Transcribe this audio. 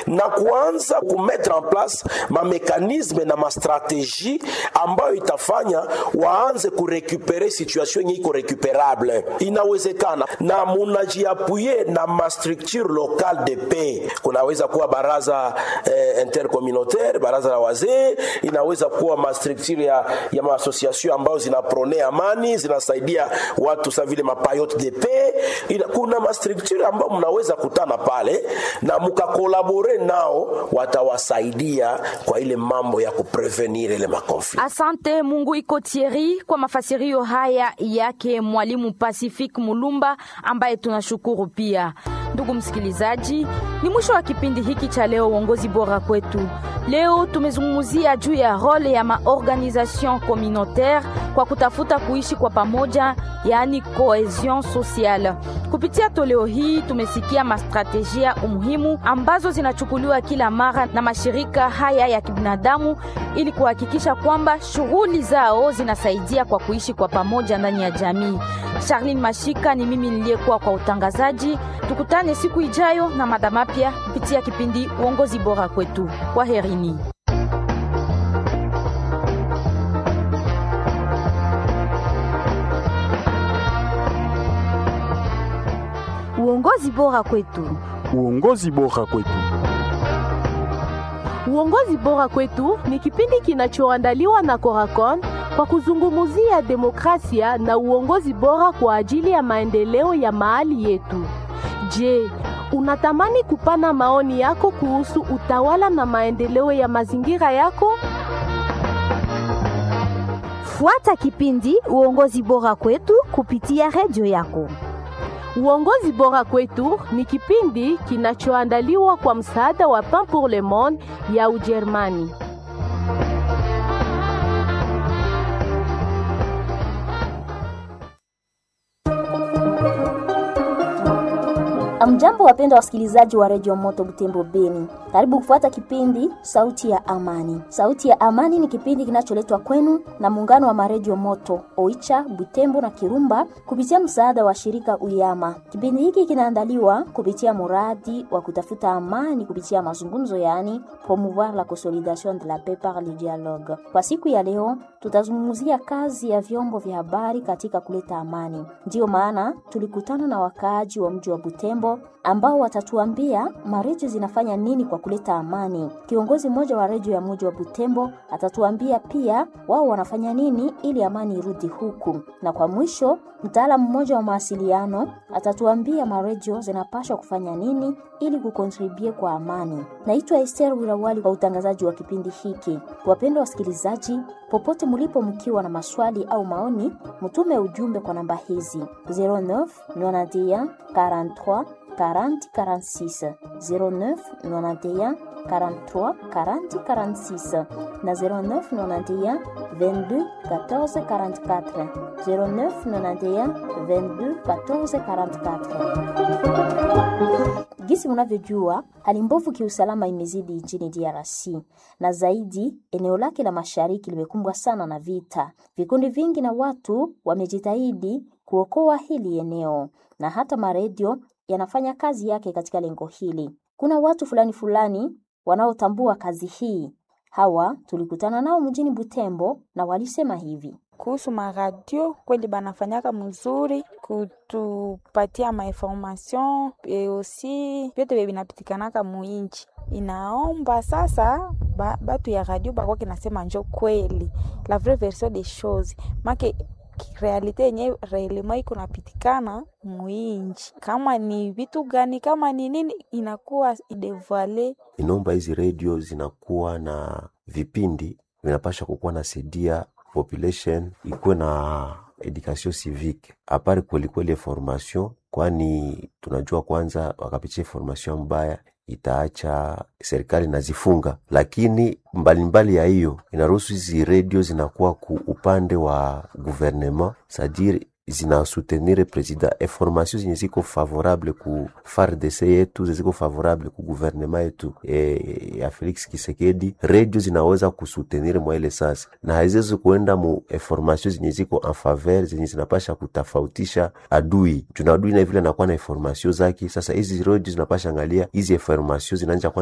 na kuanza kumetre en place mamekanisme na mastrategie ambayo itafanya waanze kurekupere situation yenye iko recuperable. Inawezekana na munajiapuye na mastructure locale de paix, kunaweza kuwa baraza eh, intercommunautaire, baraza la wazee, inaweza kuwa mastructure ya, ya maasociation ambayo zinaprone amani, zinasaidia watu sa vile mapayote de paix. Ina, kuna mastructure ambayo mnaweza kutana pale na mukakolabore nao, watawasaidia kwa ile mambo ya kuprevenir ile makonflikt. Asante Mungu iko Thierry kwa mafasirio haya yake mwalimu Pacific Mulumba ambaye tunashukuru pia. Ndugu msikilizaji, ni mwisho wa kipindi hiki cha leo uongozi bora kwetu. Leo tumezungumzia juu ya role ya maorganisation communautaire kwa kutafuta kuishi kwa pamoja, yaani cohesion sociale. Kupitia toleo hii tumesikia mastrategia umuhimu ambazo zinachukuliwa kila mara na mashirika haya ya kibinadamu ili kuhakikisha kwamba shughuli zao zinasaidia kwa kuishi kwa pamoja ndani ya jamii. Charlene Mashika ni mimi niliyekuwa kwa utangazaji. Tukutane siku ijayo na mada mapya kupitia kipindi uongozi bora kwetu. Kwaherini. Uongozi bora kwetu. Uongozi bora kwetu. Uongozi bora kwetu ni kipindi kinachoandaliwa na Coracon kwa kuzungumzia demokrasia na uongozi bora kwa ajili ya maendeleo ya mahali yetu. Je, unatamani kupana maoni yako kuhusu utawala na maendeleo ya mazingira yako? Fuata kipindi uongozi bora kwetu kupitia redio yako. Uongozi bora kwetu ni kipindi kinachoandaliwa kwa msaada wa Pain pour le Monde ya Ujerumani. Amjambo, wapendwa wasikilizaji wa redio Moto Butembo Beni, karibu kufuata kipindi Sauti ya Amani. Sauti ya Amani ni kipindi kinacholetwa kwenu na muungano wa maredio Moto Oicha, Butembo na Kirumba kupitia msaada wa shirika Uyama. Kipindi hiki kinaandaliwa kupitia muradi wa kutafuta amani kupitia mazungumzo, yaani promouvoir la consolidation de la paix par le dialogue. Kwa siku ya leo, tutazungumzia kazi ya vyombo vya habari katika kuleta amani. Ndiyo maana tulikutana na wakaaji wa mji wa Butembo ambao watatuambia maredio zinafanya nini kwa kuleta amani. Kiongozi mmoja wa redio ya mji wa Butembo atatuambia pia wao wanafanya nini ili amani irudi huku, na kwa mwisho mtaalamu mmoja wa mawasiliano atatuambia maredio zinapaswa kufanya nini ili kukontribue kwa amani. Naitwa Esther Wirawali kwa utangazaji wa kipindi hiki. Wapendwa wasikilizaji, popote mlipo, mkiwa na maswali au maoni, mtume ujumbe kwa namba hizi 09 91 43 40 46 09 91 43 40 46 na 09 91 22 14 44 09 91 22 14 44. Gisi munavyojua hali mbovu kiusalama imezidi nchini DRC na zaidi eneo lake la mashariki limekumbwa sana na vita. Vikundi vingi na watu wamejitahidi kuokoa hili eneo na hata maredio yanafanya kazi yake katika lengo hili. Kuna watu fulani fulani wanaotambua kazi hii. Hawa tulikutana nao mjini Butembo na walisema hivi kuhusu maradio kweli banafanyaka mzuri kutupatia mainformation e osi vyote vye vinapitikanaka muinchi. Inaomba sasa ba, batu ya radio bakwake nasema njo kweli la vraie version des choses make realite yenye reelema iko napitikana muinchi, kama ni vitu gani, kama ni nini, inakuwa idevoile. Inaomba hizi redio zinakuwa na vipindi vinapasha kukuwa na sedia population ikuwe na education civique apari kwelikweli formation, kwani tunajua kwanza wakapitia formation mbaya itaacha serikali nazifunga, lakini mbalimbali mbali ya hiyo inaruhusu hizi redio zinakuwa ku upande wa gouvernement sadire zinasoutenir president information zenye ziko favorable ku FARDC yetu ziko favorable ku gouvernement yetu e, ya Felix Kisekedi, redio zinaweza kusoutenir mwa ile sasa, na haziwezi kuenda mu information zenye ziko en faveur zenye zinapasha kutafautisha adui juna adui na vile anakuwa na information zake. Sasa hizi redio zinapasha angalia hizi information zinaanza